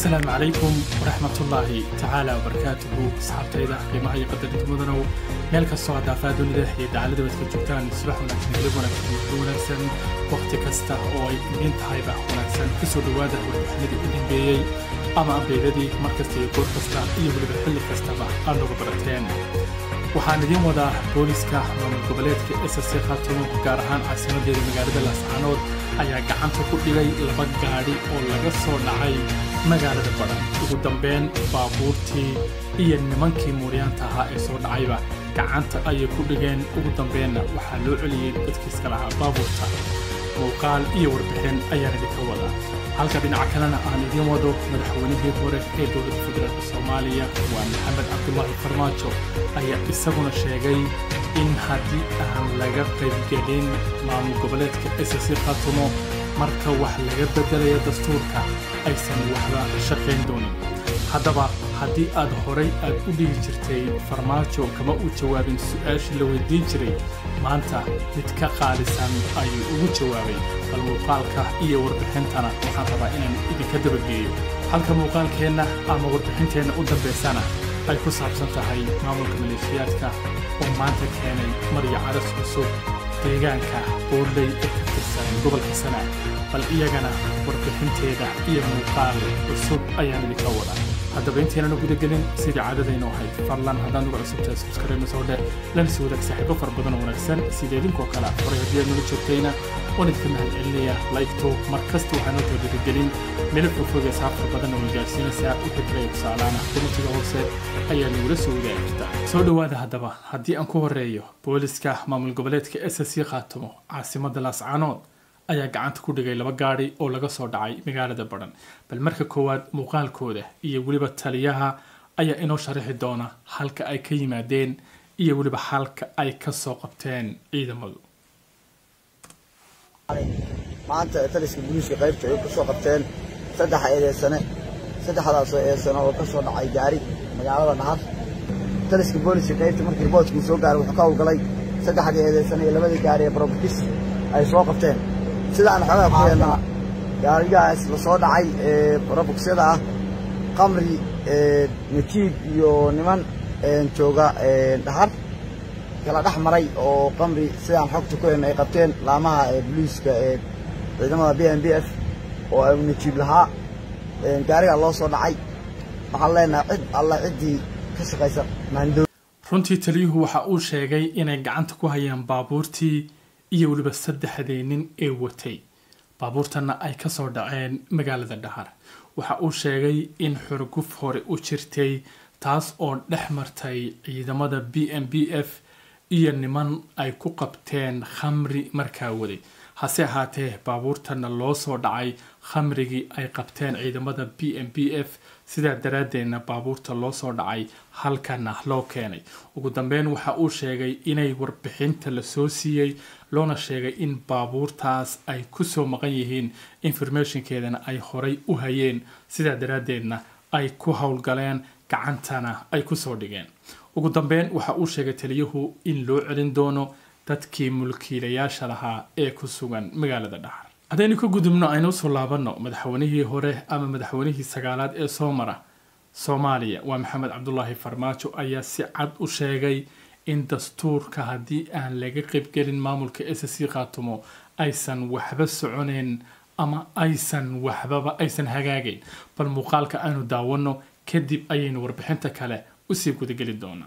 asalaamu calaykum waraxmatullaahi tacaala wabarakaatuhu asxaabtayda qiimaha iyo qadarinta mudanow meel kastoo haddaafaa dunida iyo dacalada baad ka joogtaan subax wanaagsan hilib wanaagsan muddo wanaagsan wakhti kasta oo ay idin tahayba wanaagsan kusoo dhowaada warbixinadii u dambeeyey ama ambeydadii mar kasta iyo goor kasta iyo weliba xilli kastaba aad nooga barateen waxaan idiin wadaa booliska maamul goboleedka ssc khaatumo gaar ahaan caasimadeeda magaalada laascaanood ayaa gacanta ku dhigay laba gaadhi oo laga soo dhacay magaalada badhan ugu dambeyn baabuurtii iyo nimankii muuryaanta ahaa ee soo dhacayba gacanta ayay ku dhigeen ugu dambeenna waxaa loo celiyey dadkiiska lahaa baabuurta muuqaal iyo warbixin ayaan idinka wadaa halka dhinaca kalena aan idiin wado madaxweynihii hore ee dowladda federaalk soomaaliya waa maxamed cabdulaahi farmaajo ayaa isaguna sheegay in haddii aan laga qaybgelin maamul goboleedka ssc khatumo marka wax laga beddelayo dastuurka aysan waxba shaqayn doonin haddaba haddii aad horay aad u dhihi jirtay farmaajo kama uu jawaabin su'aashii la weydiin jiray maanta mid ka qaalisan ayuu ugu jawaabay bal muuqaalka iyo warbixintana waxaan rabaa inaan idinka dabageeyo halka muuqaalkeenna ama warbixinteenna u dambaysana ay ku saabsan tahay maamulka maleeshiyaadka oo maanta keenay maryo caras cusub deegaanka boorley ee ka tirsan gobolka sanaa bal iyagana warbixinteeda iyo muuqaal cusub ayaan idinka wadaa haddaba intaynan gudagelin sidii caadadaynu ahayd fadlan haddaan uga cusubtahay subscribe soo dheh lana sii wadaag saaxiibo fara badan oo wanaagsan sida idinkoo kale horay haddii aad nala joogtayna waan idinka mahadcelinaya laygto mar kasta waxaa noo toodirigelin meel fogfog ee saafar badan oo gaarsiinaysaa wixii kale tusaalaana kumatiga hoose ayaa nagula soo wadaagi kartaa soo dhowaada haddaba haddii aan ku horeeyo booliska maamul goboleedka ssc khaatumo caasimadda laascaanood ayaa gacanta ku dhigay laba gaadhi oo laga soo dhacay magaalada badhan bal marka koowaad muuqaalkooda iyo weliba taliyaha ayaa inoo sharaxi doona halka ay ka yimaadeen iyo weliba halka ay ka soo qabteen ciidamadu maanta taliska booliiska qaybta ay kusoo qabteen saddex eedeysane saddexdaasoo eedeysane oo ka soo dhacay gaari magaalada dhahar taliska booliiska qaybta markii riboodkii soo gaaray wuxuu ka howlgalay saddexdii eedeysane iyo labadii gaari ee brobkis ay soo qabteen sidaan xogaa ku heennaa gaarigaas la soo dhacay ee robokyada ah qamri najiib iyo niman jooga dhahar kala dhex maray oo qamri sidaan xogta ku henna ay qabteen laamaha booliiska ee ciidamada b m b f oo ay najiib lahaa gaarigaa loo soo dhacay waxaan leenahay cid alla ciddii ka shaqaysa maandow runtii taliyuhu waxa uu sheegay inay gacanta ku hayaan baabuurtii iyo weliba saddexdii nin ee watay baabuurtanna ay ka soo dhaceen magaalada dhahar waxa uu sheegay in xurguf hore u jirtay taas oo dhex martay ciidamada b m b f iyo niman ay ku qabteen khamri markaa waday hase ahaatee baabuurtanna loo soo dhacay khamrigii ay qabteen ciidamada b m b f sidaa daraaddeedna baabuurta loo soo dhacay halkana loo keenay ugu dambeyn waxa uu sheegay inay warbixinta lasoo siiyey loona sheegay in baabuurtaas ay kusoo maqan yihiin informationkeedana ay horay u hayeen sidaa daraaddeedna ay ku howlgaleen gacantana ay kusoo dhigeen ugu dambeyn waxa uu sheegay taliyuhu in loo celin doono dadkii mulkiilayaasha lahaa ee ku sugan magaalada dhahar haddaynu ka gudubno aynu usoo laabanno madaxweynihii hore ama madaxweynihii sagaalaad ee soo mara soomaaliya waa maxamed cabdulaahi farmaajo ayaa si cad u sheegay in dastuurka haddii aan laga qaybgelin maamulka ssc khaatumo aysan waxba soconeyn ama aysan waxbaba aysan hagaagayn bal muuqaalka aynu daawanno kadib ayaynu warbixinta kale usii gudageli doonaa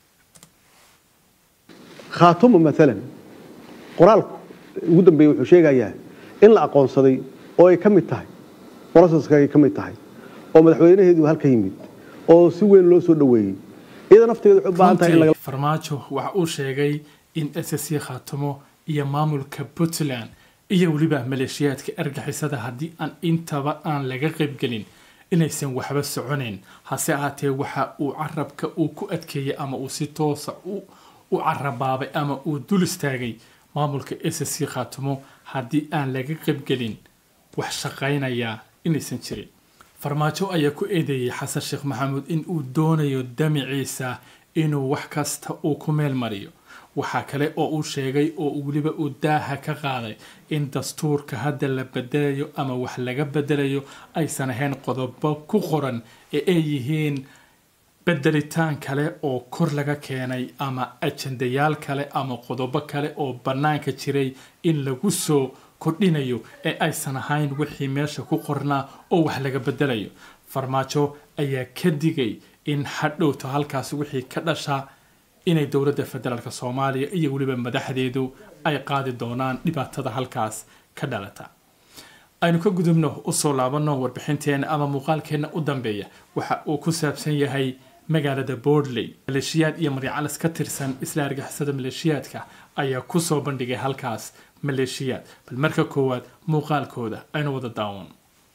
khaatumo maalan qoraalku ugu dambeeye wuxuu sheegayaa in la aqoonsaday oo ay ka mid tahay broseska ay ka mid tahay oo madaxweynaheedu halka yimid oo si weyn loo soo dhoweeyey iyada nafteeda waxay u baahan tahay in laga farmaajo waxa uu sheegay in ssc khaatumo iyo maamulka puntland iyo weliba maleeshiyaadka argixisada haddii aan intaba aan laga qaybgelin inaysan waxba soconayn hase ahaatee waxa uu carabka uu ku adkeeyey ama uu si toosa u carabaabay ama uu dul istaagay maamulka ssc khaatumo haddii aan laga qaybgelin wax shaqaynaya inaysan jirin farmaajo ayaa ku eedeeyey xasan sheekh maxamuud in uu doonayo damiciisa inuu wax kasta uu ku meel mariyo waxaa kale oo uu sheegay oo weliba uu daaha ka qaaday in dastuurka hadda la bedelayo ama wax laga bedelayo aysan ahayn qodobo ku qoran ee ay yihiin bedelitaan kale oo kor laga keenay ama ajandayaal kale ama qodobo kale oo bannaanka jiray in lagu soo kordhinayo ee aysan ahayn wixii meesha ku qornaa oo wax laga bedelayo farmaajo ayaa ka digay in hadhowto halkaas wixii ka dhashaa inay dowladda federaalk soomaaliya iyo weliba madaxdeedu ay qaadi doonaan dhibaatada halkaas ka dhalata aynu ka gudubno usoo laabano warbixinteena ama muuqaalkeena u dambeeya waxa uu ku saabsan yahay magaalada boordley maleeshiyaad iyo maryacalas ka tirsan isla argixisada maleeshiyaadka ayaa kusoo bandhigay halkaas maleeshiyaad bal marka koowaad muuqaalkooda aynu wada daawan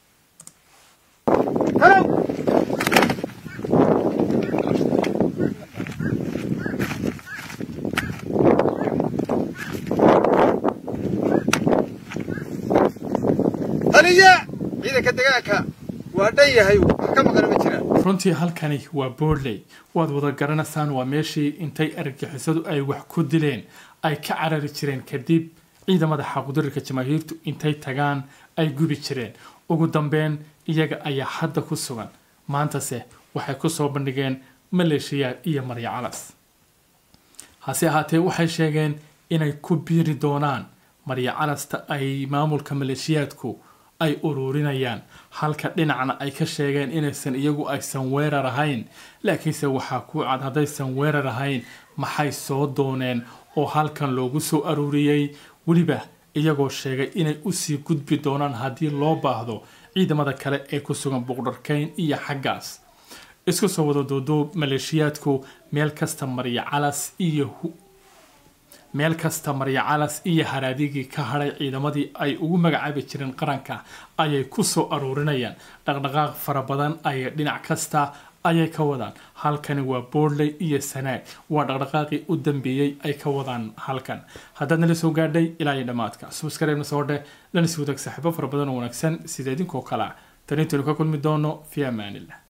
taliya ciidanka degaanka waa dhan yahay wax ka maqan ma jiraan runtii halkani waa boordley waad wada garanaysaan waa meeshii intay argixisadu ay wax ku dileen ay ka carari jireen kadib ciidamada xaqudirirka jamaahiirtu intay tagaan ay gubi jireen ugu dambeyn iyaga ayaa hadda ku sugan maantase waxay kusoo bandhigeen maleeshiyaad iyo maryacalas hase ahaatee waxay sheegeen inay ku biiri doonaan maryacalasta ay maamulka maleeshiyaadku ay ururinayaan halka dhinacna ay ka sheegeen inaysan iyagu aysan weerar ahayn laakiinse waxaa ku cad haddaysan weerar ahayn maxay soo dooneen oo halkan loogu soo aruuriyey weliba iyagoo sheegay inay usii gudbi doonaan haddii loo baahdo ciidamada kale ee ku sugan buqdharkayn iyo xaggaas isku soo wada duuduub maleeshiyaadku meel kasta maryacalas iyo meel kasta maryacalas iyo haraadigii ka hadhay ciidamadii ay ugu magacaabi jireen qaranka ayay ku soo aruurinayaan dhaqdhaqaaq fara badan ayay dhinac kasta ayay ka wadaan halkani waa boordley iyo sanaag waa dhaqdhaqaaqii u dambeeyey ay ka wadaan halkan haddaad nala soo gaadhay ilaa iyo dhammaadka subskareebna soo dheh lana sii wadaag saaxiibo fara badan oo wanaagsan sida idinkoo kale ah tan intaynu ka kulmi doono fi amaanillah